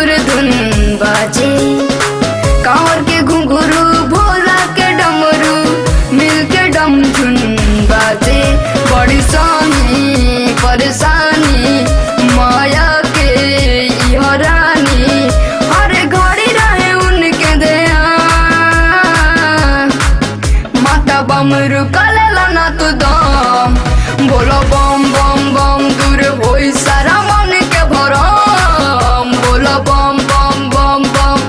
डमर धुन बाजे कांवर के घुंघरू भोला के डमरू मिल के डम धुन बाजे बड़ी सानी परेशानी माया के इह रानी हर घड़ी रहे उनके दया माता बम रुकलेला ना तू दम बोलो बम बम बम दूर होई सारा मन के भरम बोलो बम बम बम बम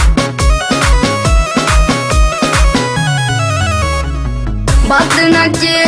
बात न के